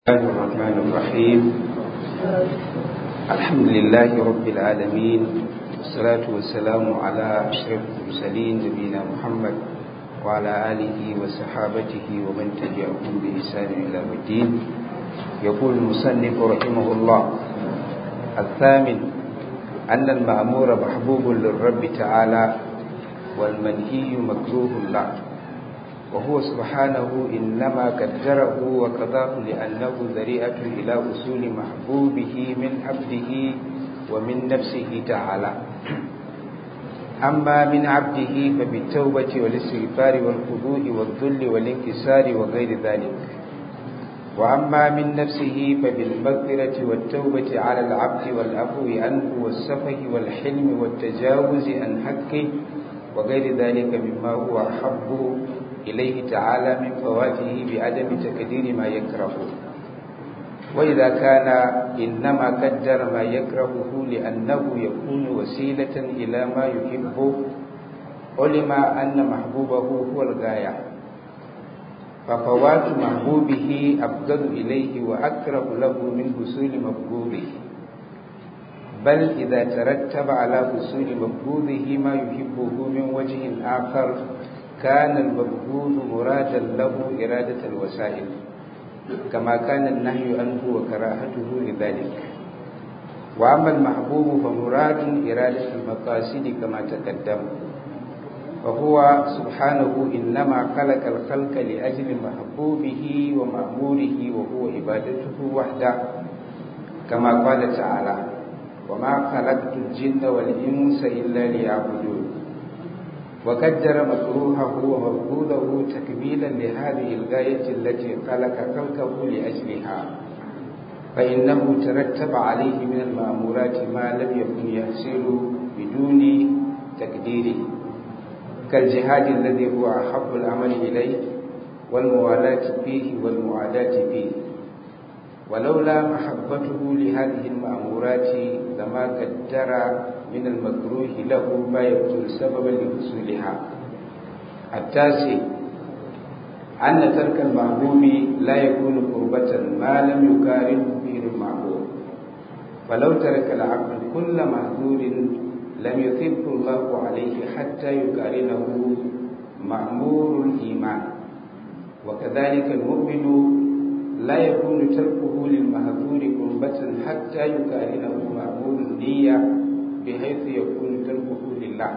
الله الرحمن الرحيم الحمد لله رب العالمين والصلاة والسلام على أشرف المرسلين نبينا محمد وعلى آله وصحابته ومن تبعهم بإحسان إلى الدين يقول المصنف رحمه الله الثامن أن المأمور محبوب للرب تعالى والمنهي مكروه له وهو سبحانه إنما قدره وقضاه لأنه ذريعة إلى أصول محبوبه من عبده ومن نفسه تعالى أما من عبده فبالتوبة والاستغفار والخضوع والذل والانكسار وغير ذلك وأما من نفسه فبالمغفرة والتوبة على العبد والعفو عنه والسفه والحلم والتجاوز عن حقه وغير ذلك مما هو أحب إليه تعالى من فواته بعدم تقدير ما يكره وإذا كان إنما قدر ما يكرهه لأنه يكون وسيلة إلى ما يحبه علم أن محبوبه هو الغاية ففوات محبوبه أفضل إليه وأقرب له من حصول مبغوضه بل إذا ترتب على حصول مبغوضه ما يحبه من وجه آخر كان المبغوض مرادا له إرادة الوسائل كما كان النهي عنه وكراهته لذلك وأما المحبوب فمراد إرادة المقاصد كما تقدم وهو سبحانه إنما خلق الخلق لأجل محبوبه ومأموره وهو عبادته وحده كما قال تعالى وما خلقت الجن والإنس إلا ليعبدون وقدر مكروهه ومرفوضه تكميلا لهذه الغاية التي خلق خلقه لأجلها فإنه ترتب عليه من المأمورات ما لم يكن يحصل بدون تقديره كالجهاد الذي هو أحب العمل إليه والموالاة فيه والمعاداة فيه ولولا محبته لهذه المأمورات لما قدر من المكروه له ما يكون سببا لحصولها التاسع أن ترك المحبوب لا يكون قربة ما لم يقارنه فيه المحبوب فلو ترك العبد كل محذور لم يثبه الله عليه حتى يقارنه مأمور الإيمان وكذلك المؤمن لا يكون تركه للمحذور قربة حتى يقارنه مأمور النية بحيث يكون تركه لله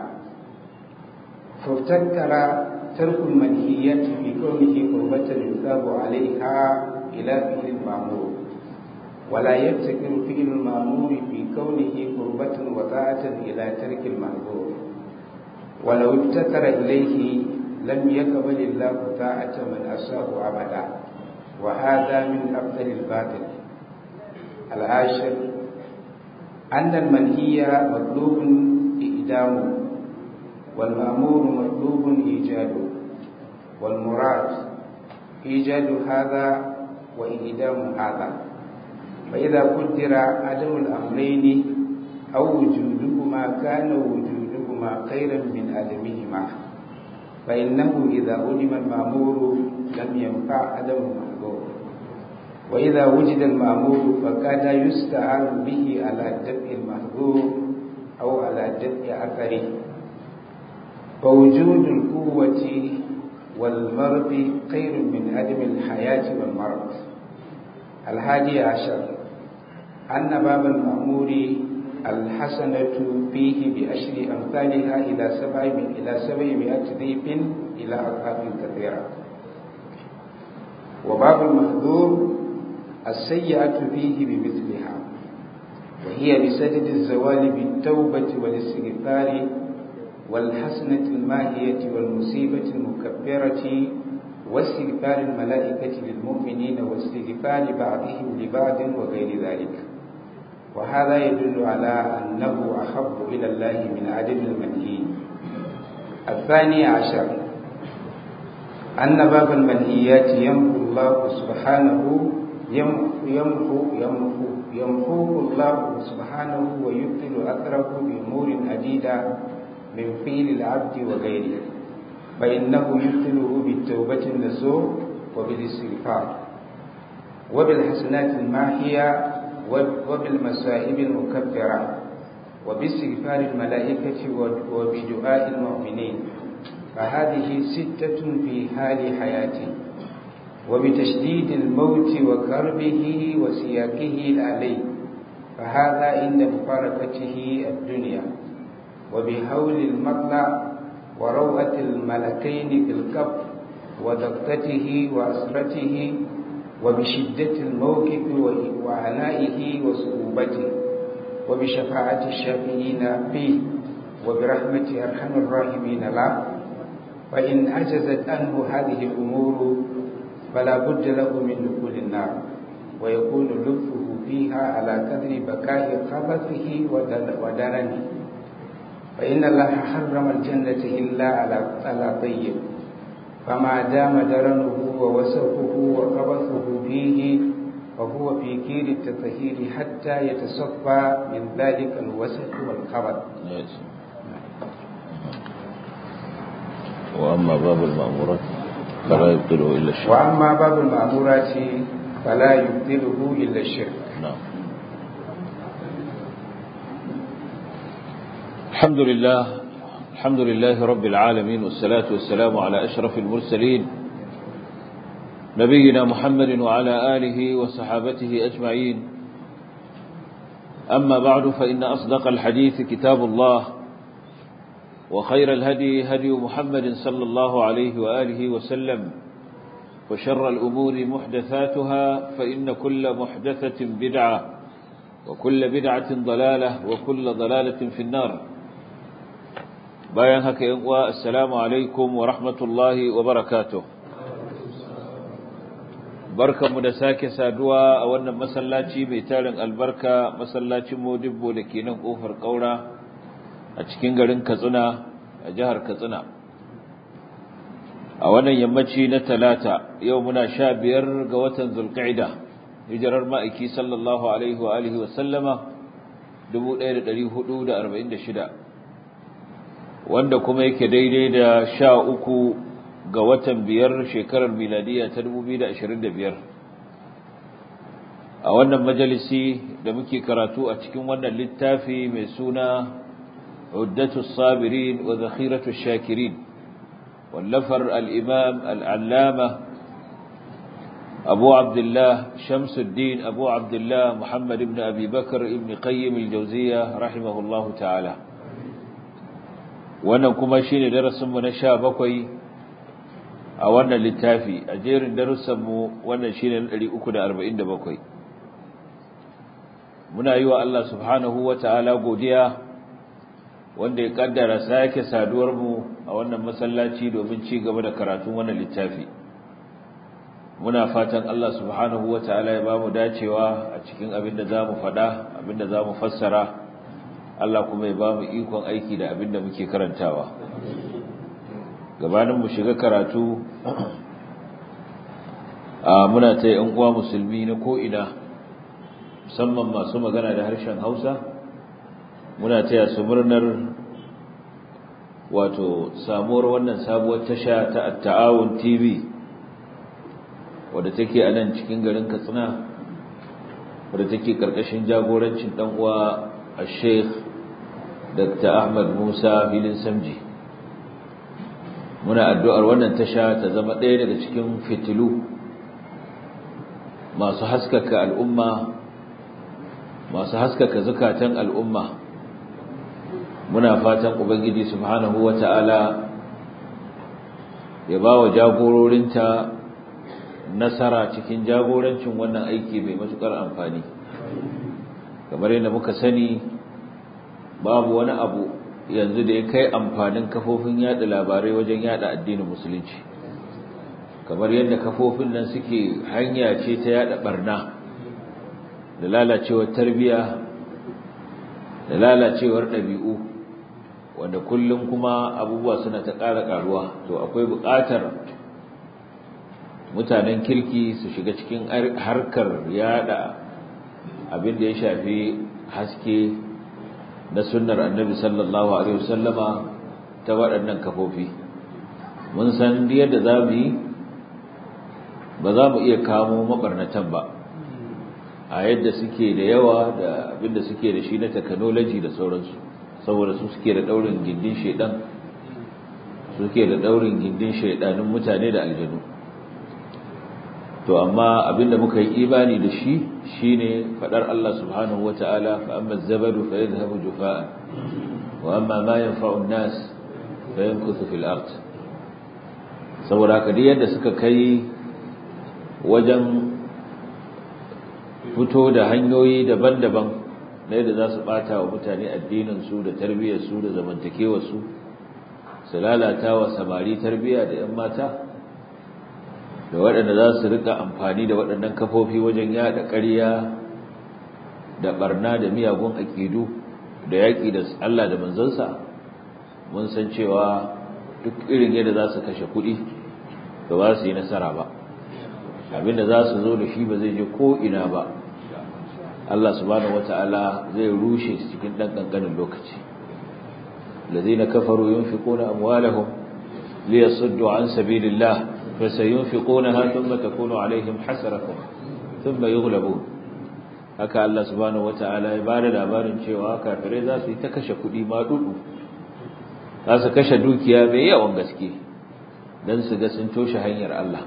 فافتكر ترك المنهيات في كونه قربة يثاب عليها إلى فعل المأمور ولا يفتكر فعل المأمور في كونه قربة وطاعة إلى ترك المحظور ولو ابتكر إليه لم يقبل الله طاعة من أساه أبدا وهذا من أفضل الباطل العاشر أن المنهي مطلوب إقدامه والمأمور مطلوب إيجاده والمراد إيجاد هذا وإقدام هذا فإذا قدر عدم الأمرين أو وجودهما كان وجودهما خيرا من عدمهما فإنه إذا علم المأمور لم ينفع عدم المحظور وإذا وجد المأمور فكاد يستعان به على دفع المحظور أو على دفع أثره فوجود القوة والمرض خير من عدم الحياة والمرض الحادي عشر أن باب المأمور الحسنة فيه بأشر أمثالها إلى سبع من إلى سبعمائة ضيف إلى أضعاف كثيرة وباب المحذور السيئة فيه بمثلها وهي بسدد الزوال بالتوبة والاستغفار والحسنة الماهية والمصيبة المكبرة واستغفار الملائكة للمؤمنين واستغفار بعضهم لبعض وغير ذلك وهذا يدل على أنه أحب إلى الله من عدم المنهي الثاني عشر أن باب المنهيات يمحو الله سبحانه يمحو يمحو يمحوه الله سبحانه ويبطل أثره بأمور عديدة من فعل العبد وغيره فإنه يبطله بالتوبة النسوح وبالاستغفار وبالحسنات الماحية وبالمصائب المكفرة وباستغفار الملائكة وبدعاء المؤمنين فهذه ستة في حال حياته وبتشديد الموت وكربه وسياقه عليه فهذا عند مفارقته الدنيا وبهول المطلع وروعة الملكين في القبر ودقته وأسرته وبشدة الموقف وعنائه وصعوبته وبشفاعة الشافعين فيه وبرحمة أرحم الراحمين له فإن عجزت عنه هذه الأمور فلا بد له من دخول النار ويكون لطفه فيها على قدر بقاء خبثه ودرنه فإن الله حرم الجنة إلا على على طيب فما دام درنه ووسخه وخبثه فيه فهو في كير التطهير حتى يتصفى من ذلك الوسخ والخبث وأما باب المأمورات فلا يبطله إلا الشرك وأما باب المأمورات فلا يبطله إلا الشرك نعم الحمد لله الحمد لله رب العالمين والصلاة والسلام على أشرف المرسلين نبينا محمد وعلى آله وصحابته أجمعين أما بعد فإن أصدق الحديث كتاب الله وخير الهدي هدي محمد صلى الله عليه وآله وسلم وشر الأمور محدثاتها فإن كل محدثة بدعة وكل بدعة ضلالة وكل ضلالة في النار bayan haka yan uwa assalamu alaikum wa rahmatullahi wa barakatuh barkamu da sake saduwa a wannan masallaci mai tarin albarka masallacin Modibbo da ke nan kofar kaura a cikin garin Katsina a jihar Katsina a wannan yammaci na talata yau muna sha biyar ga watan Zulqa'ida hijirar ma'aiki sallallahu alaihi wa alihi wa sallama 1446 wanda kuma yake daidai da sha uku ga watan biyar shekarar miladiya ta 2025 a wannan majalisi da muke karatu a cikin wannan littafi mai suna عدة الصابرين وذخيرة الشاكرين واللفر الإمام العلامة أبو عبد الله شمس الدين أبو عبد الله محمد بن أبي بكر ابن قيم الجوزية رحمه الله تعالى wannan kuma shine darasinmu na sha bakwai a wannan littafi a jerin darussanmu wannan shine na ɗari uku da arba'in da bakwai muna yi wa Allah subhanahu wa ta'ala godiya wanda ya kaddara sake saduwarmu a wannan masallaci domin ci gaba da karatun wannan littafi muna fatan Allah subhanahu wa ta'ala ya ba mu dacewa a cikin abin da za mu faɗa abin da za mu fassara Allah kuma ya ba mu ikon aiki da abin da muke karantawa gabanin mu shiga karatu a muna ta yan uwa musulmi na ko'ina musamman masu magana da harshen hausa muna taya su murnar wato samuwar wannan sabuwar tasha ta ta'awun tv wadda take a nan cikin garin katsina wadda take karkashin jagorancin dan uwa a sheikh dr ahmad musa filin samji muna addu'ar wannan tasha ta zama ɗaya daga cikin fitilu masu haskaka al'umma masu haskaka zukatan al'umma muna fatan ubangiji subhanahu wata'ala ya ba wa jagororinta nasara cikin jagorancin wannan aiki mai matukar amfani kamar yadda muka sani babu wani abu yanzu da ya kai amfanin kafofin yada labarai wajen yada addinin musulunci kamar yadda kafofin nan suke hanya ce ta yada barna da lalacewar tarbiya da lalacewar ɗabi'u wanda kullum kuma abubuwa suna ta ƙara ƙaruwa to akwai buƙatar mutanen kirki su shiga cikin harkar yada abin da ya shafi haske na sunnar annabi sallallahu alaihi wasallama ta waɗannan kafofi mun san yadda za mu yi ba za mu iya kamo mabarnatan ba a yadda suke da yawa da abinda suke da shi na technology da sauransu saboda su suke da daurin gindin shedan suke da daurin gindin shedanin mutane da aljanu to amma abinda muka yi imani da shi shine fadar Allah subhanahu wataala fa amma zabadu fa yadhhabu jufaan wa amma ma yanfa'u an-nas fa yamkuthu fil ard saboda haka yadda suka kai wajen fito da hanyoyi daban-daban na yadda za su bata wa mutane addininsu da tarbiyyarsu da zamantakewarsu su lalata wa samari tarbiyya da 'yan mata da waɗanda za su rika amfani da waɗannan kafofi wajen yada ƙarya da barna da miyagun aƙidu da yaƙi da Allah da manzansa mun san cewa duk irin yadda za su kashe kuɗi da ba su yi nasara ba abinda za su zo da shi ba zai je ko ina ba Allah subhanahu wata'ala zai rushe su cikin dan kankanin lokaci الذين كفروا ينفقون أموالهم ليصدوا عن سبيل الله فسينفقونها ثم تكون عليهم حسرة ثم يغلبون haka Allah subhanahu wata'ala ya bada labarin cewa kafirai za su yi ta kashe kuɗi ma dudu za su kashe dukiya mai yawan gaske don su ga sun toshe hanyar Allah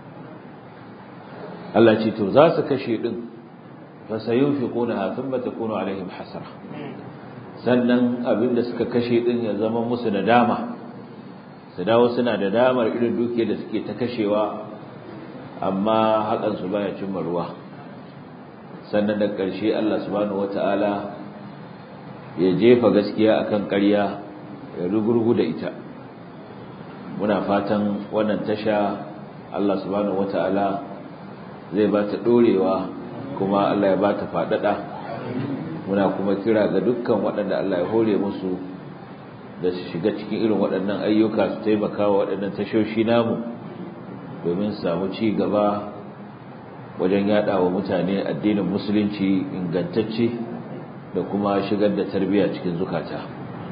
Allah ce to za su kashe din fa sayunfiqunaha thumma takunu alaihim hasara sannan abinda suka kashe din ya zama musu nadama su dawo suna da damar irin dukiyar da suke ta kashewa amma hakan su baya cimma ruwa sannan da ƙarshe Allah subhanahu wataala ya jefa gaskiya akan ƙarya ya rugurgu da ita muna fatan wannan tasha Allah subhanahu wataala zai ba ta dorewa kuma Allah ya ba ta faɗaɗa muna kuma kira ga dukkan waɗanda Allah ya hore musu da su shiga cikin irin waɗannan ayyuka su taimaka wa waɗannan tashoshi namu domin su samu ci gaba wajen yaɗa wa mutane addinin musulunci ingantacce da kuma shigar da tarbiyya cikin zukata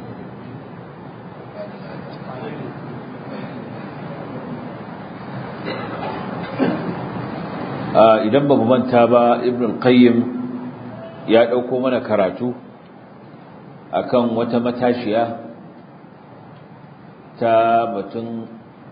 idan ba mu manta ba ibn al-qayyim ya dauko mana karatu akan wata matashiya ta batun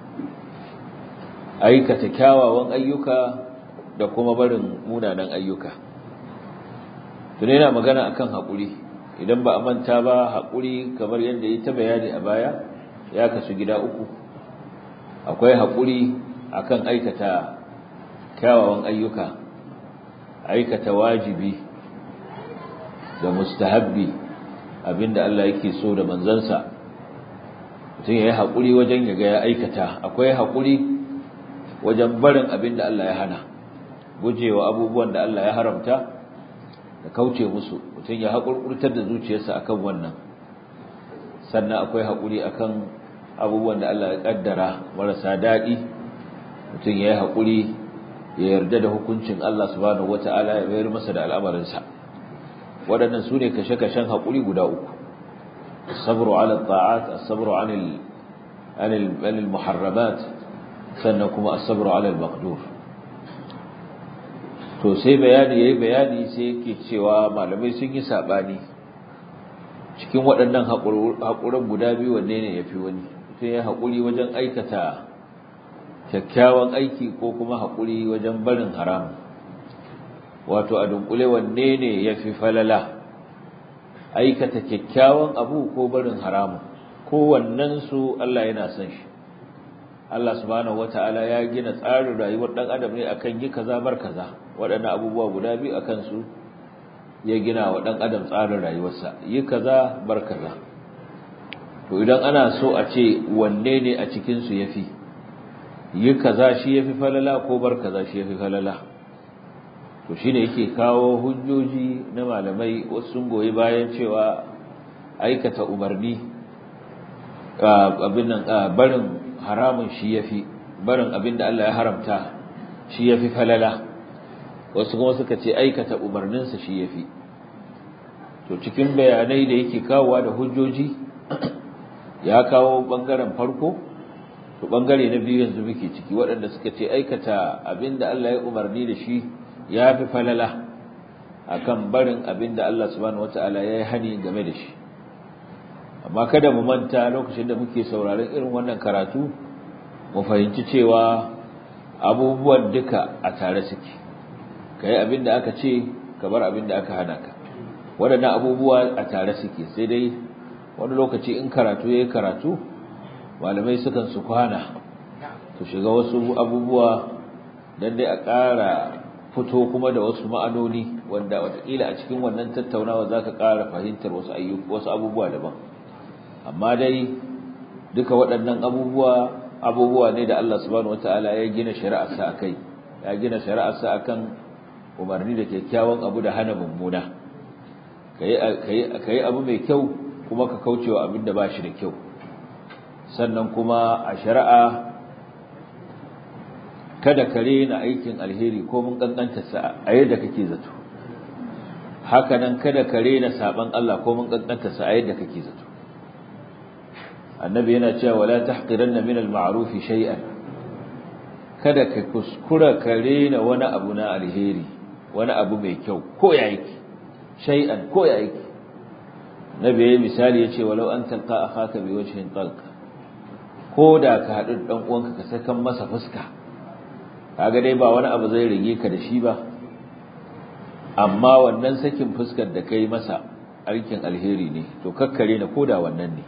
aikata kyawawan ayyuka da kuma barin munanan ayyuka tun yana magana akan haƙuri idan ba a manta ba haƙuri kamar yadda ya ta bayani a baya ya kasu gida uku akwai haƙuri akan aikata kyawawan ayyuka aikata wajibi da mustahabbi abinda Allah yake so da manzansa mutum ya yi haƙuri wajen ya ga ya aikata akwai haƙuri wajen barin abinda Allah ya hana gujewa abubuwan da Allah ya haramta da kauce musu mutum ya haƙurƙurtar da zuciyarsa akan wannan sannan akwai haƙuri akan abubuwan da Allah ya ƙaddara marasa daɗi mutum ya yi haƙuri ya yarda da hukuncin Allah subhanahu wata'ala ya bayar masa da al'amarinsa waɗannan su ne kashe-kashen haƙuri guda uku sabru ala ta'at as-sabru anil anil anil muharramat sannan kuma as-sabru ala al-maqdur to sai bayani yayi bayani sai yake cewa malamai sun yi sabani cikin waɗannan haƙurin guda biyu wanne ne yafi wani sai ya haƙuri wajen aikata kyakkyawan aiki ko kuma haƙuri wajen barin haram wato a dunkule wanne ne ya fi falala aikata kyakkyawan abu ko barin haramun su Allah yana son shi Allah subhanahu wata'ala ya gina tsarin rayuwar ɗan adam ne akan yi kaza bar kaza waɗannan abubuwa guda biyu akan su ya gina wa ɗan adam tsarin rayuwarsa yi kaza bar kaza to idan ana so a ce wanne ne a cikinsu ya fi yi kaza shi yafi falala ko bar kaza shi yafi falala to shine yake kawo hujjoji na malamai wasu sun goyi bayan cewa aikata umarni abin nan barin haramun shi yafi barin abin da Allah ya haramta shi yafi falala wasu kuma suka ce aikata umarninsa shi yafi to cikin bayanai da yake kawowa da hujjoji ya kawo bangaren farko to bangare na biyu yanzu muke ciki waɗanda suka ce aikata abinda Allah ya umarni da shi ya fi falala akan barin abin da Allah subhanahu wata'ala ya yi hani game da shi amma kada mu manta lokacin da muke sauraron irin wannan karatu mu fahimci cewa abubuwan duka a tare suke kai abin da aka ce ka bar abin da aka hana ka waɗannan abubuwa a tare suke sai dai wani lokaci in karatu yayi karatu malamai sukan su kwana su shiga wasu abubuwa dan dai a ƙara fito kuma da wasu ma'anoni wanda watakila a cikin wannan tattaunawa za ka ƙara fahimtar wasu wasu abubuwa daban amma dai duka waɗannan abubuwa abubuwa ne da Allah subhanahu wataala ya gina shari'arsa akai ya gina shari'arsa akan umarni da kyakkyawan abu da hana mummuna kai kai kai abu mai kyau kuma ka kaucewa abin da ba shi da kyau sannan kuma a shari'a kada ka rena aikin alheri ko mun kankanta sa a yadda kake zato haka nan kada ka rena saban Allah ko mun kankanta sa a yadda kake zato annabi yana cewa wala tahqiranna min al-ma'ruf shay'an kada ka kuskura ka rena wani abu na alheri wani abu mai kyau ko ya yake shay'an ko ya yake nabi yayi misali yace walau an talqa akhaka bi wajhin talq ko da ka hadu dan uwanka ka sakan masa fuska kaga dai ba wani abu zai rige ka da shi ba amma wannan sakin fuskar da kai masa aikin alheri ne to kakkare na koda wannan ne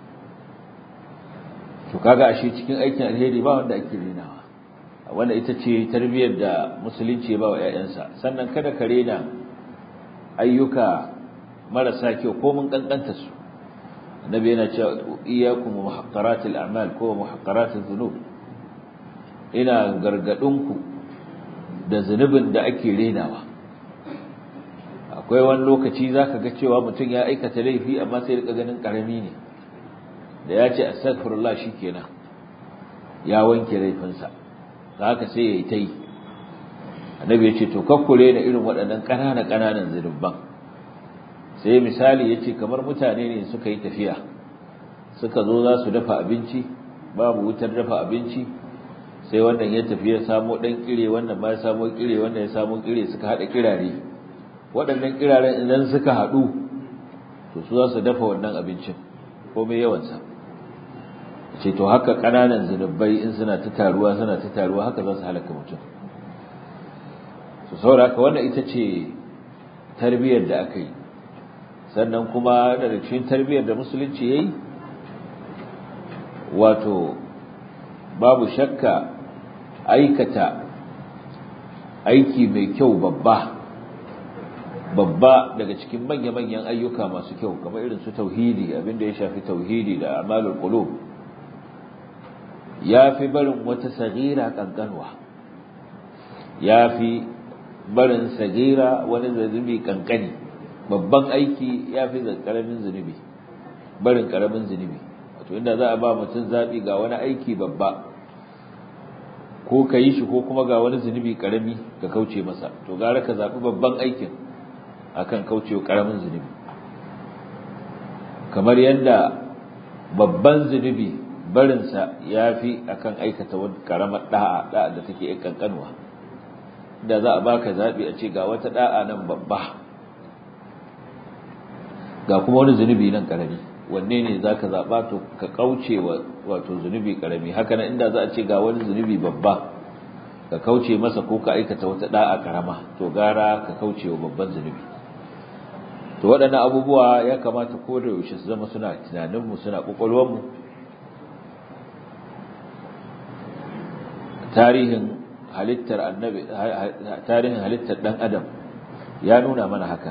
to kaga ashe cikin aikin alheri ba wanda ake renawa wanda ita ce tarbiyyar da musulunci ya ba wa ƴaƴansa sannan kada ka rena ayyuka marasa kyau ko mun kankanta su annabi yana cewa iyyakum muhaqqaratil a'mal ko muhaqqaratiz dhunub ina gargadinku da zunubin da ake renawa akwai wani lokaci zaka ga cewa mutum ya aikata laifi amma sai rika ganin karami ne da ya ce astaghfirullah shikenan ya wanke laifinsa haka sai yayi tai annabi ya ce to kakkure da irin waɗannan ƙanana ƙananan zunuban sai misali yace kamar mutane ne suka yi tafiya suka zo za su dafa abinci babu wutar dafa abinci sai wannan ya tafi ya samo dan kire wannan ba ya samo kire wannan ya samo kire suka hada kirare waɗannan kiraren idan suka hadu to su za su dafa wannan abincin komai yawan sa ce to haka kananan zinubai in suna ta taruwa suna ta taruwa haka za su halaka mutum to saboda haka wannan ita ce tarbiyyar da aka yi sannan kuma da cikin tarbiyyar da musulunci yayi wato babu shakka aikata aiki mai kyau babba babba daga cikin manya-manyan ayyuka masu kyau kamar irin su tauhidi abinda ya shafi tauhidi da amalul qulub yafi barin wata sagira kankanwa yafi barin sagira wani zunubi kankani babban aiki yafi karamin zunubi barin karamin zunubi wato inda za a ba mutum zabi ga wani aiki babba ko ka yi shi ko kuma ga wani zunubi karami ka kauce masa to gara ka zaɓi babban aikin akan kaucewa karamin zunubi kamar yadda babban zunubi barinsa ya fi akan aikata wani karamar da'a da'a da take yin kankanwa da za a baka zaɓi a ce ga wata da'a nan babba ga kuma wani zunubi nan karami wanne ne za ka zaɓa to ka kauce wa wato zunubi ƙarami haka nan inda za a ce ga wani zunubi babba ka kauce masa ko ka aikata wata ɗa'a ƙarama to gara ka kauce wa babban zunubi to waɗannan abubuwa ya kamata ko da yaushe su zama suna tunaninmu suna ƙwaƙwalwarmu tarihin halittar annabi tarihin halittar ɗan adam ya nuna mana haka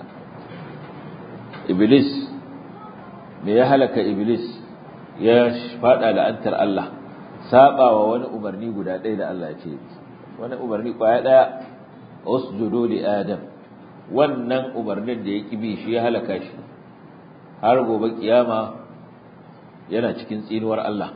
iblis me ya halaka iblis ya fada la'antar Allah sabawa wani umarni guda ɗaya da Allah ya ce wani umarni kwaya ɗaya usjudu li adam wannan umarnin da ya kibi shi ya halaka shi har gobe kiyama yana cikin tsinuwar Allah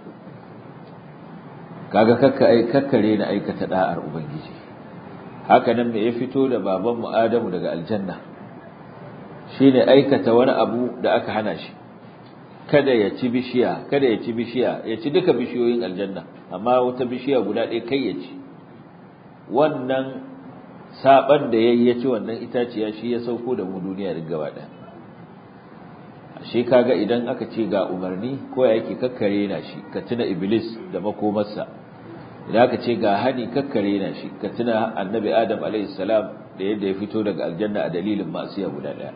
kaga kakka ai kakkare na aikata da'ar ubangiji haka nan me ya fito da babanmu Adamu daga aljanna shine aikata wani abu da aka hana shi kada ya ci bishiya kada ya ci bishiya ya ci duka bishiyoyin aljanna amma wata bishiya guda ɗaya kai ya ci wannan saban da yayi ya ci wannan itaciya shi ya sauko da mu duniya duk gaba ɗaya shi kaga idan aka ce ga umarni ko ya yake kakkare na shi ka tuna iblis da makomarsa idan aka ce ga hani kakkare na shi ka tuna annabi adam alaihi salam da yadda ya fito daga aljanna a dalilin masiya guda ɗaya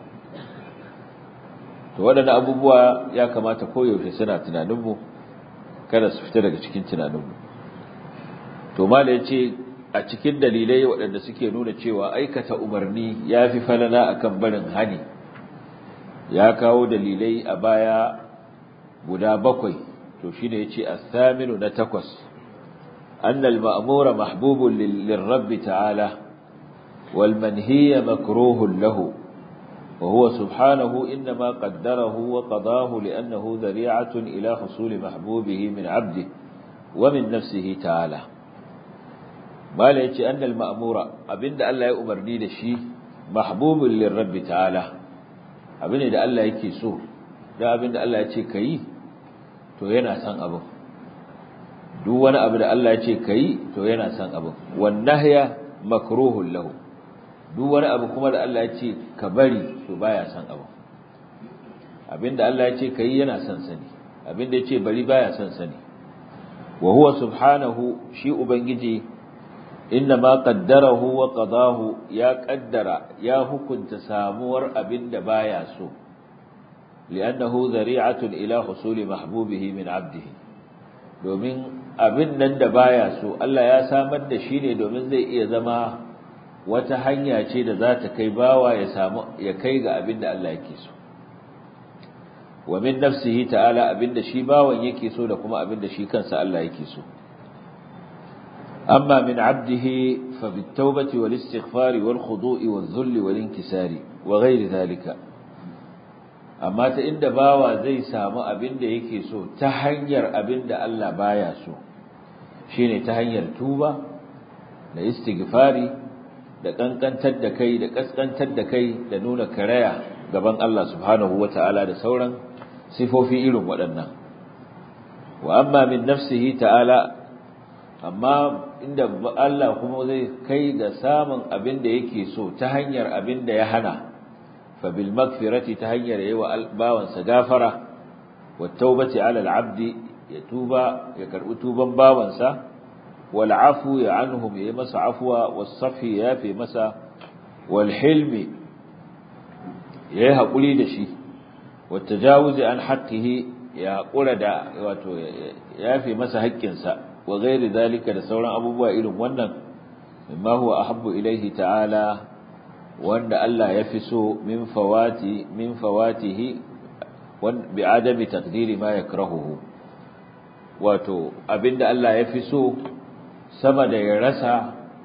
to waɗannan abubuwa ya kamata koyaushe suna tunaninmu kada su fita daga cikin tunaninmu to mala ya ce a cikin dalilai waɗanda suke nuna cewa aikata umarni ya fi falala akan barin hani ya kawo dalilai a baya guda bakwai to shine yace as-saminu na takwas anna al-ma'mura mahbubun lir-rabb ta'ala wal manhiya makruhun lahu wa huwa subhanahu inma qaddarahu wa qadahu li'annahu dhari'atun ila husuli mahbubihi min 'abdihi wa min nafsihi ta'ala mala yace anna al-ma'mura abinda Allah ya umarni da shi mahbubun lir-rabb ta'ala abin ne da Allah yake so da abin da Allah ya ce ka yi to yana son abin duk wani abu da Allah ya ce ka yi to yana son abin wannahya makruhun lahu duk wani abu kuma da Allah ya ce ka bari to baya son abin abin da Allah ya ce ka yi yana son sani abin da ya ce bari baya son sani wa huwa subhanahu shi ubangiji inna ma qaddarahu wa qadahu ya qaddara ya hukunta samuwar abinda baya so li'annahu zari'atun ila husuli mahbubihi min 'abdihi domin abin nan da baya so Allah ya samar da shi ne domin zai iya zama wata hanya ce da za ta kai bawa ya samu ya kai ga abin da Allah yake so wa min nafsihi ta'ala abin da shi bawan yake so da kuma abin da shi kansa Allah yake so أما من عبده فبالتوبة والاستغفار والخضوع والذل والانكسار وغير ذلك أما تإند باوا زي سامو أبند يكيسو تهنير أبند ألا باياسو شيني تهنير توبة لاستغفاري da kankantar da kai da kaskantar da kai da nuna karaya gaban Allah subhanahu wataala da sauran sifofi irin waɗannan wa amma min nafsihi ta'ala amma inda Allah kuma zai kai ga samun abin da yake so ta hanyar abin da ya hana fa bil magfirati ta hanyar yayi wa bawansa gafara wa taubati ala al abdi ya tuba ya karbi tuban bawansa wal afu ya anhum yayi masa afwa was safi ya fi masa wal hilmi yayi hakuri da shi wa tajawuzi an haqqihi ya kura da wato ya fi masa haƙƙinsa wa gairi dalika da sauran abubuwa irin wannan mimma huwa ahabbu ilaihi ta'ala wanda Allah ya fi so min fawati min fawatihi wan bi adami taqdiri ma yakrahuhu wato abinda Allah ya fi so sama da ya rasa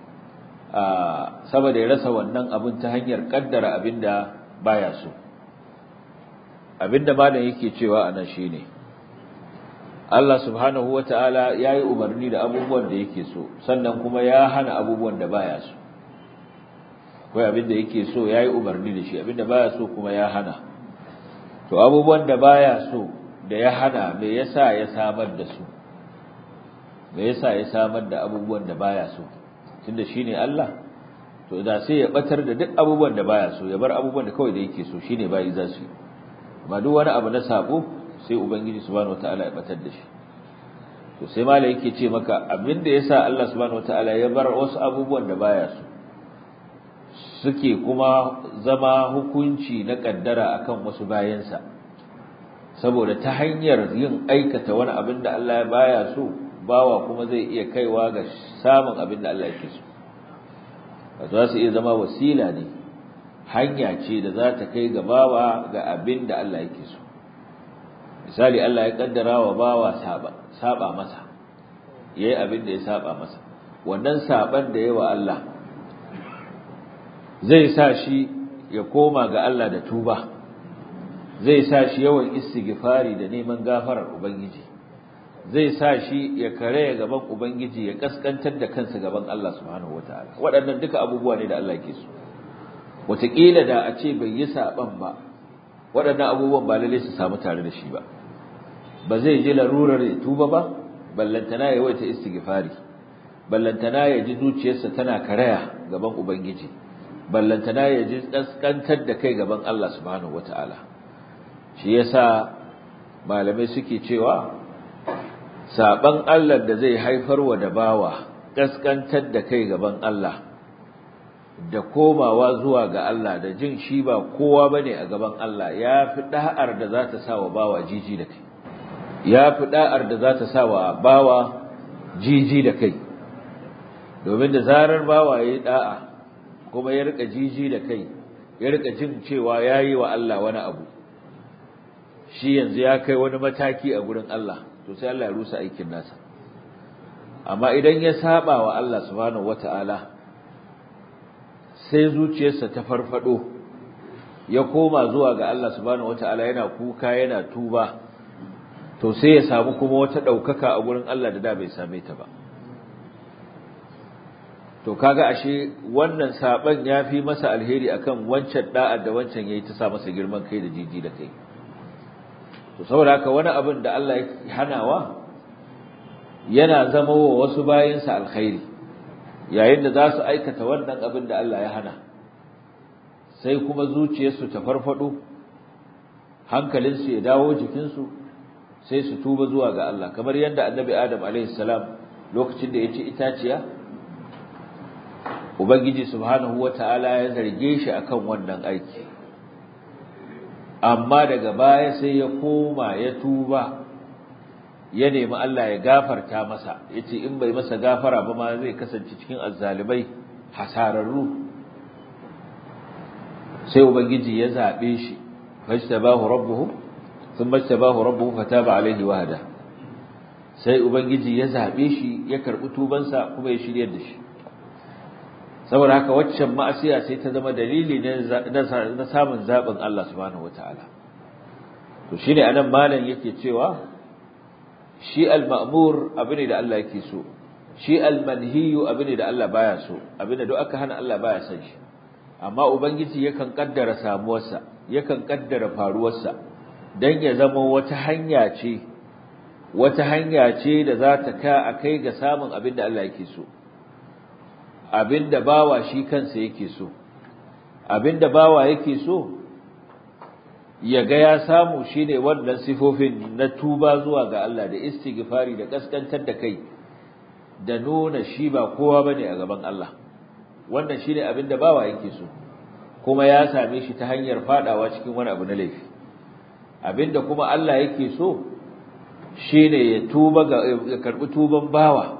sama da ya rasa wannan abin ta hanyar kaddara abinda baya so abinda malam yake cewa anan shine Allah subhanahu wa ta'ala ya yi umarni da abubuwan da yake so, sannan kuma ya hana abubuwan da baya so. Akwai abin da yake so ya yi umarni da shi, abin da baya so kuma ya hana. To, abubuwan da baya so da ya hana me yasa ya samar da su? Me yasa ya samar da abubuwan da baya so? Tunda shi ne Allah, to da sai ya batar da duk abubuwan da baya so, ya bar abubuwan da kawai da yake so, shi ne bayi za su yi. Amma duk wani abu na sabo, sai ubangiji subhanahu wataala ya batar da shi to sai malai yake ce maka abinda yasa Allah subhanahu wataala ya bar wasu abubuwan da baya su suke kuma zama hukunci na kaddara akan wasu bayansa saboda ta hanyar yin aikata wani abin da Allah ya baya so bawa kuma zai iya kaiwa ga samun abin da Allah yake so za su iya zama wasila ne hanya ce da za ta kai ga bawa ga abin da Allah yake so misali Allah ya kaddara wa bawa saba saba masa yayi abin da ya saba masa wannan saban da yayi wa Allah zai sa shi ya koma ga Allah da tuba zai sa shi yawan istighfari da neman gafarar ubangiji zai sa shi ya kare gaban ubangiji ya kaskantar da kansa gaban Allah subhanahu wataala waɗannan duka abubuwa ne da Allah yake so wataƙila da a ce bai yi saban ba waɗannan abubuwan ba lalle su samu tare da shi ba ba zai ji larurar ya tuba ba ballantana ya yawaita istighfari ballantana ya ji zuciyarsa tana karaya gaban ubangiji ballantana ya ji kaskantar da kai gaban Allah subhanahu wataala shi yasa malamai suke cewa saban Allah da zai haifar wa da bawa kaskantar da kai gaban Allah da komawa zuwa ga Allah da jin shi ba kowa bane a gaban Allah ya fi da'ar da za ta sa wa bawa jiji da kai ya fi da'ar da za ta sa wa bawa jiji da kai domin da zarar bawa ya yi da'a kuma ya rika jiji da kai ya rika jin cewa ya yi wa Allah wani abu shi yanzu ya kai wani mataki a gurin Allah to sai Allah ya rusa aikin nasa amma idan ya saba wa Allah subhanahu wata'ala sai zuciyarsa ta farfado ya koma zuwa ga Allah subhanahu wata'ala yana kuka yana tuba to sai ya samu kuma wata daukaka a gurin Allah da da bai same ta ba to kaga ashe wannan saban yafi masa alheri akan wancan da'a da wancan yayi ta sa masa girman kai da jiji da kai to saboda haka wani abin da Allah ya hanawa yana zama wa wasu bayansa alkhairi yayin da za su aikata wannan abin da Allah ya hana sai kuma zuciyarsu ta farfado hankalinsu ya dawo jikinsu sai su tuba zuwa ga Allah kamar yadda annabi Adam alaihi salam lokacin da ya ci itaciya ubangiji subhanahu wataala ya zarge shi akan wannan aiki amma daga baya sai ya koma ya tuba ya nemi Allah ya gafarta masa yace in bai masa gafara ba ma zai kasance cikin azzalibai hasararru sai ubangiji ya zabe shi fajtabahu rabbuhu thumma tabahu rabbuhu fataba alaihi wahda sai ubangiji ya zabe shi ya karbi tubansa kuma ya shiryar da shi saboda haka waccan ma'asiya sai ta zama dalili na samun zaɓin Allah subhanahu wataala to shine anan malam yake cewa shi al-ma'mur abin da Allah yake so shi al-manhiyu abin da Allah baya so abin da duk aka hana Allah baya son shi amma ubangiji yakan kaddara samuwarsa yakan kaddara faruwarsa dan ya zama wata hanya ce wata hanya ce da za ta ka akai ga samun abin da Allah yake so abinda bawa shi kansa yake so abinda bawa yake so ya ga ya samu shine wannan sifofin na tuba zuwa ga Allah da istighfari da kaskantar da kai da nuna shi ba kowa bane a gaban Allah wannan shine abinda bawa yake so kuma ya same shi ta hanyar fadawa cikin wani abu na laifi abinda kuma Allah yake so shine ya tuba ga ya karbi tuban bawa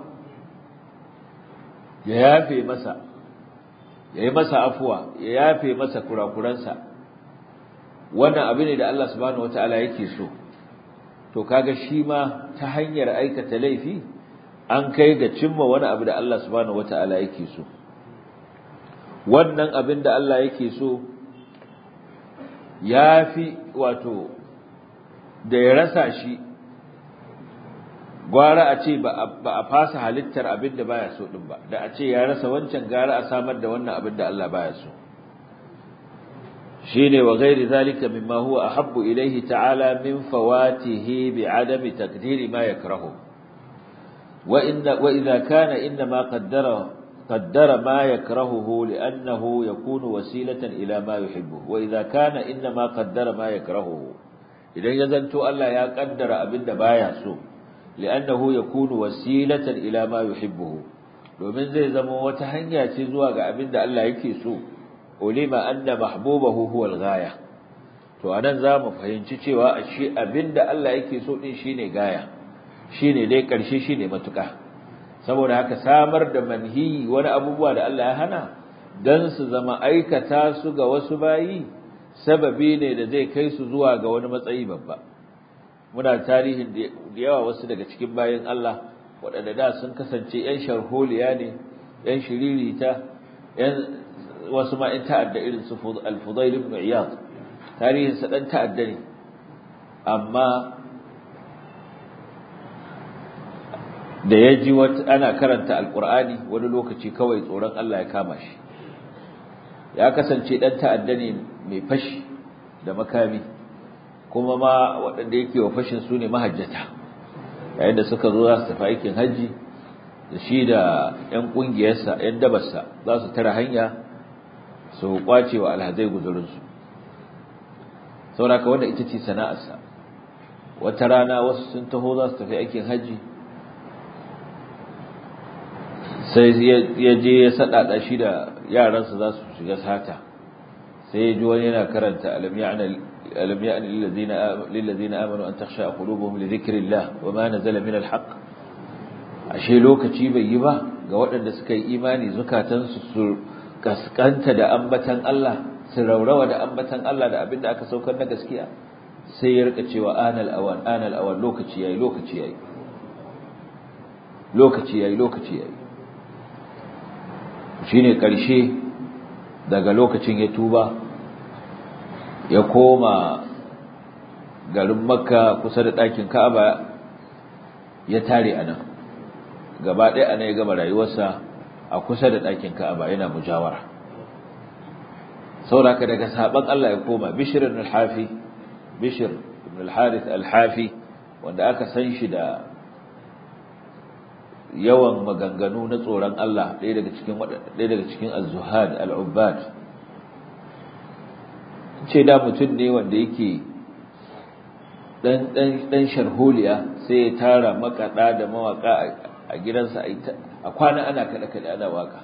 ya yafe masa ya yi masa afuwa ya yafe masa kurakuransa wannan abu ne da Allah subhanahu wataala yake so to kaga shi ma ta hanyar aikata laifi an kai ga cimma wani abu da Allah subhanahu wataala yake so wannan abin da Allah yake so yafi wato da ya rasa shi gwara a ce ba a fasa halittar abin da baya so din ba da a ce ya rasa wancan gara a samar da wannan abin da Allah baya so shine wa ghairi zalika mimma huwa ahabbu ilayhi ta'ala min fawatihi bi adami taqdiri ma yakrahu wa inna wa idha kana inna ma qaddara qaddara ma yakrahuhu li'annahu yakunu wasilatan ila ma yuhibbu wa idha kana inna ma qaddara ma yakrahuhu idan ya zanto Allah ya kaddara abin da baya so li'annahu yakunu wasilatan ila ma yuhibbu domin zai zama wata hanya ce zuwa ga abin da Allah yake so ulima anna mahbubahu huwa al-ghaya to anan zamu fahimci cewa ashe abinda Allah yake so din shine gaya shine dai karshe shine matuka saboda haka samar da manhi wani abubuwa da Allah ya hana dan su zama aikata su ga wasu bayi sababi ne da zai kai su zuwa ga wani matsayi babba muna tarihin da yawa wasu daga cikin bayin Allah waɗanda da sun kasance 'yan sharholiya ne 'yan shiririta 'yan wasu ma in ta'adda irin su al-Fudail ibn Iyad tarihin sa dan ta'adda ne amma da ya ji wata ana karanta alqur'ani wani lokaci kawai tsoron Allah ya kama shi ya kasance dan ta'adda ne mai fashi da makami kuma ma waɗanda yake wa fashin su ne mahajjata yayin da suka zo za su tafi aikin hajji da shi da 'yan ƙungiyarsa 'yan dabarsa za su tara hanya su kwace wa alhazai guzurinsu sauraka wanda ita ce sana'arsa wata rana wasu sun taho za su tafi aikin hajji sai ya je ya saɗaɗa shi da yaransa za su shiga sata sai ya ji wani yana karanta alam ya'ni lillazina amanu an takhsha qulubuhum li dhikrillah wa ma nazala min alhaq ashe lokaci bai yi ba ga waɗanda suka yi imani zukatansu su kaskanta da ambatan Allah su raurawa da ambatan Allah da abinda aka saukar na gaskiya sai ya rika cewa anal awan anal awan lokaci yayi lokaci yayi lokaci yayi lokaci yayi shine karshe daga lokacin ya tuba ya koma garin Makka kusa da ɗakin Ka'aba ya tare anan gaba ɗaya anan ya gama rayuwarsa a kusa da ɗakin Ka'aba yana mujawara saboda daga saban Allah ya koma Bishr ibn al-Hafi Bishr ibn al-Harith al-Hafi wanda aka san shi da yawan maganganu na tsoron Allah ɗaya daga cikin ɗaya daga cikin az-zuhad al-ubbad ce da mutum ne wanda yake dan dan dan sharholiya sai ya tara makada da mawaka a gidansa a kwana ana kada kada ana waka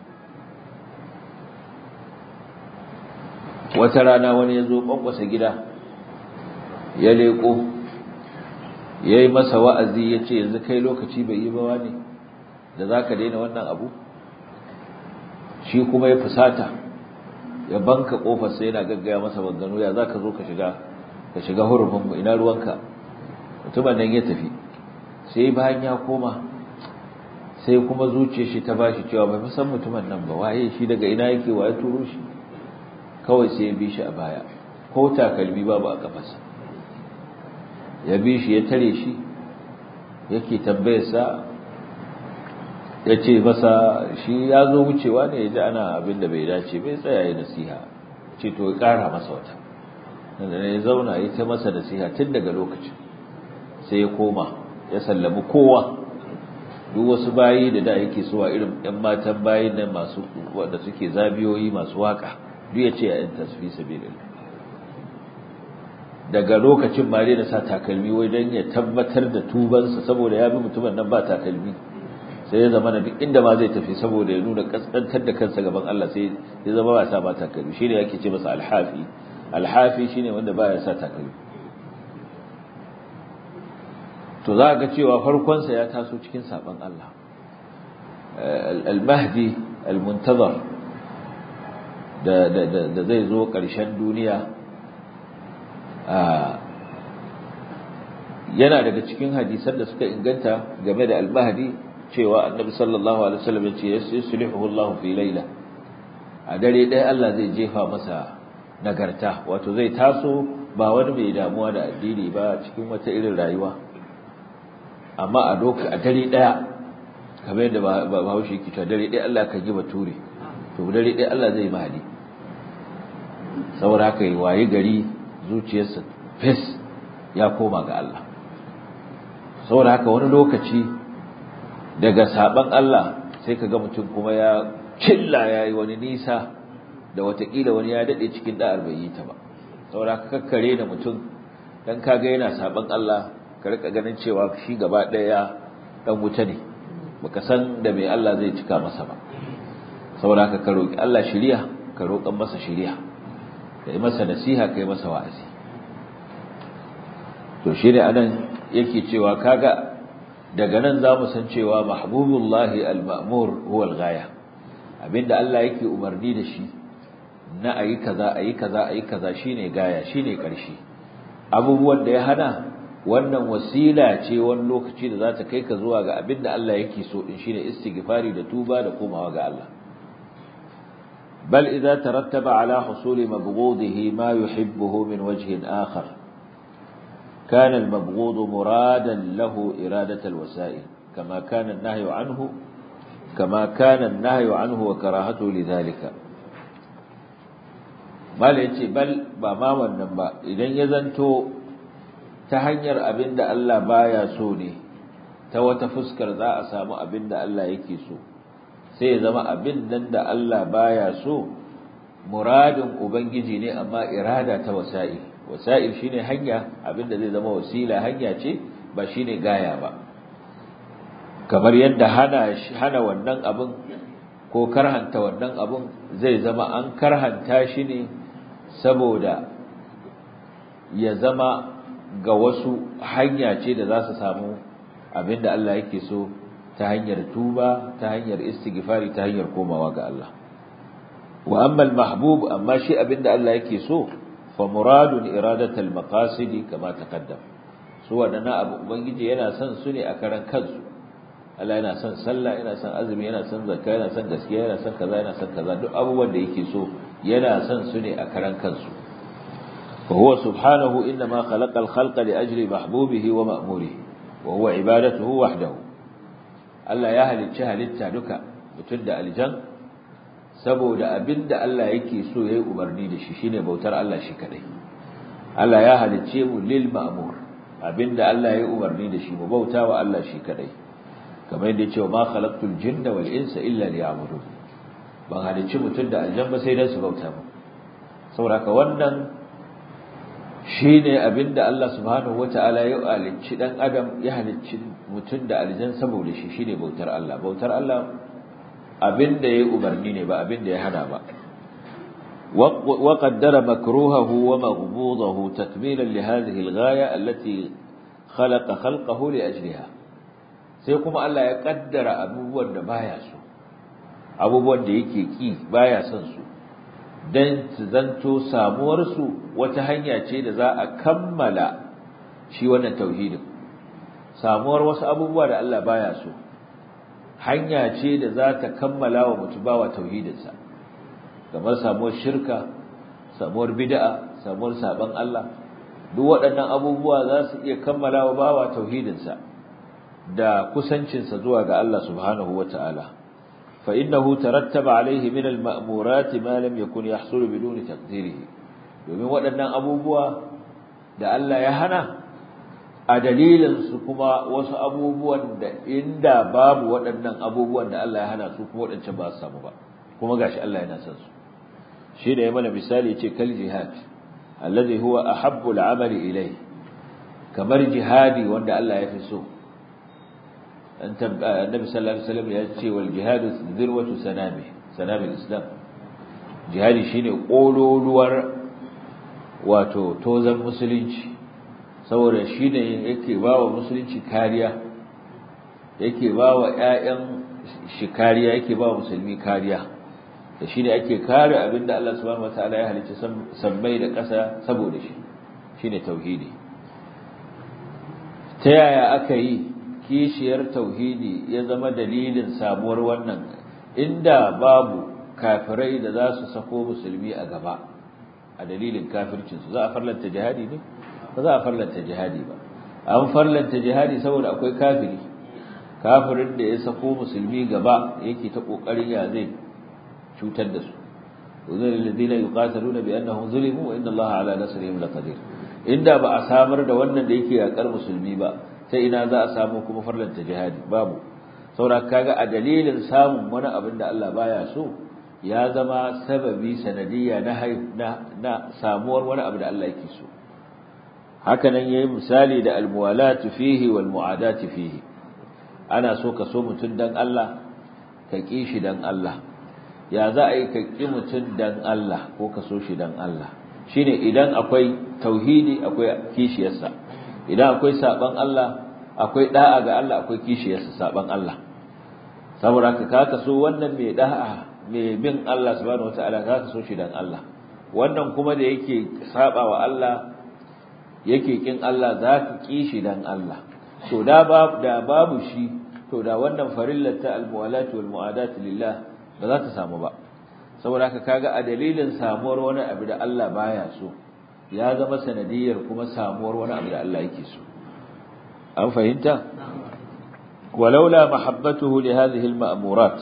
wata rana wani ya zo kwankwasa gida ya leko ya yi masa wa'azi ya ce yanzu kai lokaci bai yi bawa ne da za ka daina wannan abu shi kuma ya fusata ya banka ƙofarsa yana gaggaya masa bangano ya za ka zo ka shiga ka shiga hurufinmu ina ruwanka mutumin nan ya tafi sai bayan ya koma sai kuma zuciyar shi ta bashi cewa bai san mutumin nan ba waye shi daga ina yake waye turo shi kawai sai ya bi shi a baya ko takalmi babu a kafarsa ya bi shi ya tare shi yake tambayarsa ya ce masa shi ya zo wucewa ne ya ji ana abin da bai dace bai tsaya ya nasiha ce to ya ƙara masa wata da ya zauna ya ta masa nasiha tun daga lokacin sai ya koma ya sallami kowa duk wasu bayi da da yake so a irin ɗan matan bayin nan masu wanda suke zabiyoyi masu waka duk ya ce a yan tasfi sabilillah daga lokacin ma da sa takalmi wai dan ya tabbatar da tubansa saboda ya bi mutumin nan ba takalmi sai ya zama duk inda ma zai tafi saboda ya nuna kaskantar da kansa gaban Allah sai ya zama ba sa ba takalmi shine yake ce masa alhafi alhafi shine wanda baya sa takalmi to za ga cewa farkonsa ya taso cikin saban Allah al-mahdi al-muntazar da da zai zo ƙarshen duniya yana daga cikin hadisan da suka inganta game da al-mahdi cewa annabi sallallahu alaihi wasallam ya ce yuslihu Allah fi layla a dare ɗaya Allah zai jefa masa nagarta wato zai taso ba wani mai damuwa da addini ba cikin wata irin rayuwa amma a doka a dare daya kamar yadda Bahaushe yake cewa dare daya Allah kan yi bature to dare daya Allah zai mahadi saboda haka yi waye gari zuciyarsa fes ya koma ga Allah saboda haka wani lokaci daga saban Allah sai ka ga mutum kuma ya cilla yayi wani nisa da watakila wani ya dade cikin da'ar bai yi ta ba saboda haka kakkare da mutum dan kaga yana saban Allah ka rika ganin cewa shi gaba daya dan wuta ne baka san da me Allah zai cika masa ba saboda haka ka roki Allah shiriya ka roƙan masa shiriya kai masa nasiha kai masa wa'azi to shine anan yake cewa kaga daga nan zamu san cewa mahbubullahi al-ma'mur huwa al-ghaya abinda Allah yake umarni da shi na ayi kaza ayi kaza ayi kaza shine gaya shine karshe abubuwan da ya hana wannan wasila ce wani lokaci da za ta kai ka zuwa ga abin da Allah yake so din shine istighfari da tuba da komawa ga Allah bal idza tarattaba ala husuli mabghudihi ma yuhibbuhu min wajhin akhar kana al-mabghud muradan lahu iradat al-wasa'il kama kana an-nahyu anhu kama kana an-nahyu anhu wa karahatu lidhalika bal yace bal ba ma wannan ba idan ya zanto ta hanyar abin da Allah baya so ne ta wata fuskar za a samu abin da Allah yake so sai ya zama abin nan da Allah baya so muradin ubangiji ne amma irada ta wasa'il wasa'il shine hanya abin da zai zama wasila hanya ce ba shine gaya ba kamar yadda hana hana wannan abin ko karhanta wannan abin zai zama an karhanta shi ne saboda ya zama ga wasu hanya ce da za su samu abinda Allah yake so ta hanyar tuba ta hanyar istighfari ta hanyar komawa ga Allah wa amma al-mahbub amma shi abinda Allah yake so fa muradun iradatul maqasid kama taqaddam su wadannan abu ubangiji yana son su ne a karan kansu Allah yana son sallah yana son azumi yana son zakka yana son gaskiya yana son kaza yana son kaza duk abubuwan da yake so yana son su ne a karan kansu فهو سبحانه إنما خلق الخلق لأجل محبوبه ومأموره وهو عبادته وحده Allah ya halicci halitta duka mutum da aljan saboda abinda Allah yake so yayi umarni da shi shine bautar Allah shi kadai Allah ya halicce mu lil ma'mur abinda Allah yayi umarni da shi mu bauta wa Allah shi kadai kamar yadda cewa ma khalaqtul jinna wal insa illa liya'budun ban halicci mutum da aljan ba sai dan su bauta mu saboda ka wannan shi ne abinda Allah subhanahu wata'ala ya halicci dan adam ya halicci mutum da aljan saboda shi shine bautar Allah bautar Allah abinda yayi umarni ne ba abinda ya hana ba wa qaddara makruhahu wa maghbudahu takmilan li hadhihi al-ghaya allati khalaqa khalqahu li ajliha sai kuma Allah ya kaddara abubuwan da baya so abubuwan da yake ki baya son su don su zanto samuwarsu wata hanya ce da za a kammala shi wannan tauhidin samuwar wasu abubuwa da Allah baya so hanya ce da za ta kammala wa mutum bawa tauhidinsa kamar samuwar shirka samuwar bid'a samuwar saban Allah duk waɗannan abubuwa za su iya kammala wa bawa tauhidinsa da kusancinsa zuwa ga Allah subhanahu wata'ala فإنه ترتب عليه من المأمورات ما لم يكن يحصل بدون تقديره domin waɗannan abubuwa da Allah ya hana a dalilin su kuma wasu abubuwan da inda babu waɗannan abubuwan da Allah ya hana su kuma waɗancan ba su samu ba kuma gashi Allah yana son su shi da ya mana misali ce kal jihad alladhi huwa ahabbu al-amali ilayhi kamar jihadi wanda Allah ya fi so النبي صلى الله عليه وسلم يأتي والجهاد ذروة سنامه سنام الإسلام جهادي شيني قولوا لور واتو توزن مسلنش saboda shi ne yake ba wa musulunci kariya yake ba wa ‘ya'yan shi kariya yake ba wa musulmi kariya da shi ne ake kare abinda Allah subhanahu wa ta'ala ya halicci sammai da ƙasa saboda shi shi ne tauhidi ta yaya aka yi kishiyar tauhidi ya zama dalilin samuwar wannan inda babu kafirai da za su sako musulmi a gaba a dalilin kafircinsu za a farlanta jihadi ne ba za a farlanta jihadi ba an farlanta jihadi saboda akwai kafiri kafirin da ya sako musulmi gaba yake ta kokarin ya zai cutar da su uzur alladhina yuqataluna bi annahum zulimu wa inna allaha ala nasrihim laqadir inda ba a samar da wannan da yake yakar musulmi ba sai ina za a samu kuma farlanta jihadi babu saboda kaga a dalilin samun wani abin da Allah baya so ya zama sababi sanadiyya na na samuwar wani abu da Allah yake so haka nan yayi misali da almuwalatu fihi wal muadatu fihi ana so ka so mutun dan Allah ka ki shi dan Allah ya za a yi ka ki mutun dan Allah ko ka so shi dan Allah shine idan akwai tauhidi akwai kishiyarsa idan akwai saban Allah akwai da'a ga Allah akwai kishiyarsa saban Allah saboda ka ka so wannan mai da'a mai bin Allah subhanahu wataala ka ka so shi dan Allah wannan kuma da yake saba wa Allah yake kin Allah za ka ki shi dan Allah to da babu da babu shi to da wannan farillar ta almuwalat wal muadat lillah ba za ta samu ba saboda ka kaga a dalilin samuwar wani abu da Allah baya so ya zama sanadiyar kuma samuwar wani abu da Allah yake so an fahimta walaula mahabbatuhu li hadhihi al-ma'murat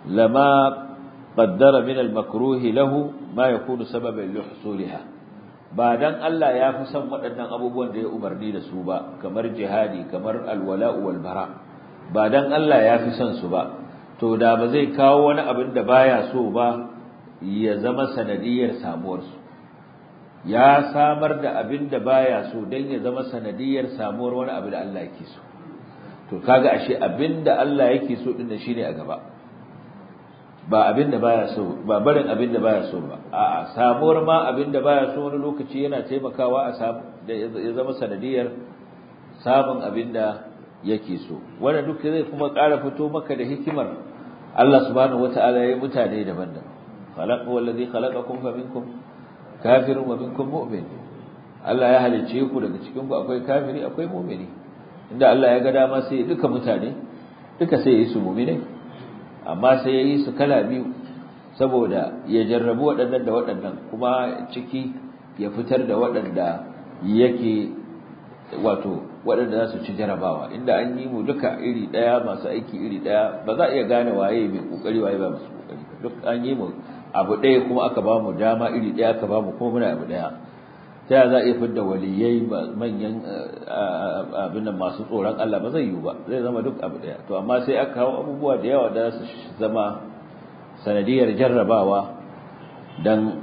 lama qaddara min al-makruh lahu ma yakunu sababan li husuliha ba dan Allah ya fi son waɗannan abubuwan da ya umarni da su ba kamar jihadi kamar alwala'u wal bara ba dan Allah ya fi son su ba to da ba zai kawo wani abin da baya so ba ya zama sanadiyar samuwar su ya samar da abin da baya so dan ya zama sanadiyar samuwar wani abu da Allah yake so to kaga ashe abin da Allah yake so din shine a gaba ba abin da baya so ba barin abin da baya so ba a'a samuwar ma abin da baya so wani lokaci yana taimakawa a samu da ya zama sanadiyar samun abin da yake so wanda duk zai kuma ƙara fito maka da hikimar Allah subhanahu wataala ya yi mutane daban-daban khalaqa wallazi khalaqakum fa minkum kafirun wa minkum mu'min Allah ya halicce ku daga cikin ku akwai kafiri akwai mu'mini inda Allah ya ga dama sai duka mutane duka sai ya yi su mu'minai amma sai ya yi su kala biyu saboda ya jarrabu waɗannan da waɗannan kuma ciki ya fitar da waɗanda yake wato waɗanda za su ci jarabawa inda an yi mu duka iri ɗaya masu aiki iri ɗaya ba za a iya gane waye mai ƙoƙari waye ba masu ƙoƙari duk an yi mu abu ɗaya kuma aka ba mu dama iri ɗaya aka ba mu kuma muna abu ɗaya ta za a iya fidda waliyai manyan abin masu tsoron Allah ba zai yiwu ba zai zama duk abu daya to amma sai aka kawo abubuwa da yawa da su zama sanadiyar jarrabawa dan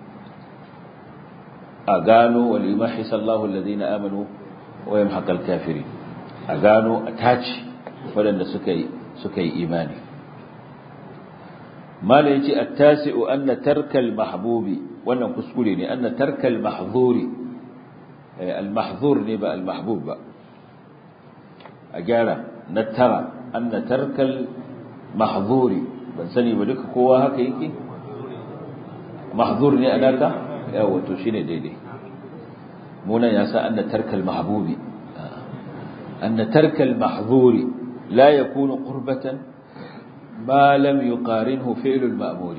a gano walimahi sallahu alladhina amanu wa yamhaqal kafiri a gano a taci waɗanda suka yi suka yi imani mala yace at-tasi'u anna tarkal mahbubi wannan kuskure ne anna tarkal mahzuri al-mahzur ne ba al-mahbub ba a gyara na tara anna tarkal mahzuri ban sani ba duka kowa haka yake mahzur ne anaka yawa to shine daidai munan ya sa anna tarkal mahbubi anna tarkal mahzuri la yakunu qurbatan ما لم يقارنه فعل المأمور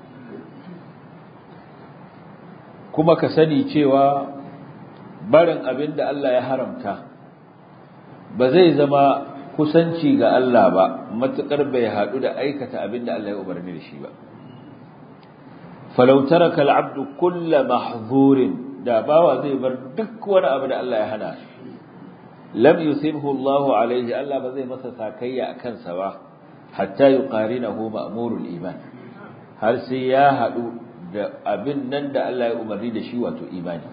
kuma ka sani cewa barin abin da Allah ya haramta ba zai zama kusanci ga Allah ba matukar bai haɗu da aikata abin da Allah ya umarni da shi ba falau taraka al-abdu kull mahzurin da bawa zai bar duk wani abu da Allah ya hana lam yusibhu Allah alaihi Allah ba zai masa sakayya akan sa ba hatta yuqarinahu ma'murul iman har sai ya hadu da abin nan da Allah ya umarni da shi wato imani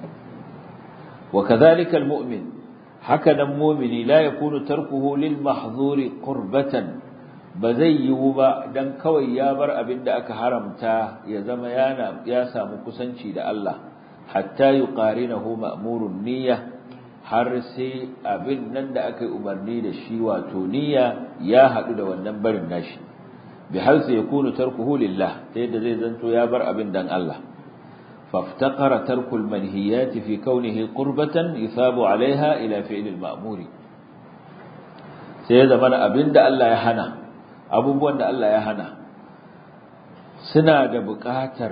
wa kadhalika almu'min haka nan mu'mini la yakunu tarkuhu lil mahzuri qurbatan ba zai yiwu ba dan kawai ya bar abin da aka haramta ya zama yana ya samu kusanci da Allah hatta yuqarinahu ma'murun niyya har sai abin nan da aka yi umarni da shi wato niyya ya haɗu da wannan barin nashi bi hal sai yakunu tarkuhu lillah ta yadda zai zanto ya bar abin dan Allah faftaqara tarkul manhiyat fi kaunihi qurbatan yusabu alaiha ila fi'l al-ma'muri sai ya zama abin da Allah ya hana abubuwan da Allah ya hana suna da buƙatar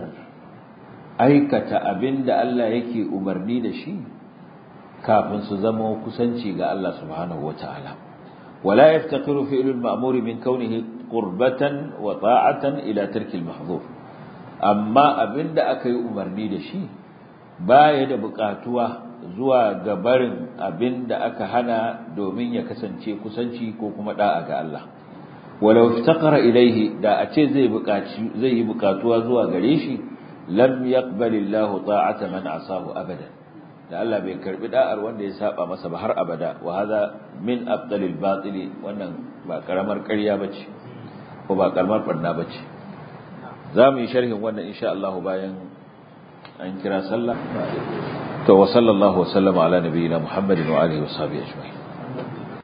aikata abin da Allah yake umarni da shi kafin su zama kusanci ga Allah subhanahu wataala wala yaftaqiru fi'lu al-ma'mur min kaunihi qurbatan wa ta'atan ila tarki al-mahdhur amma abinda aka yi umarni da shi baya da buƙatuwa zuwa ga barin abinda aka hana domin ya kasance kusanci ko kuma da'a ga Allah walau iftaqara ilayhi da a ce zai buƙaci zai yi buƙatuwa zuwa gare shi lam yaqbalillahu ta'ata man asahu abadan da Allah bai karbi da'ar wanda ya saba masa ba har abada wa hada min afdalil batili wannan ba karamar ƙarya bace ko ba karamar barna bace zamu yi sharhin wannan insha Allah bayan an kira sallah to wa sallallahu wa sallama ala nabiyina muhammadin wa alihi wa sahbihi ajma'in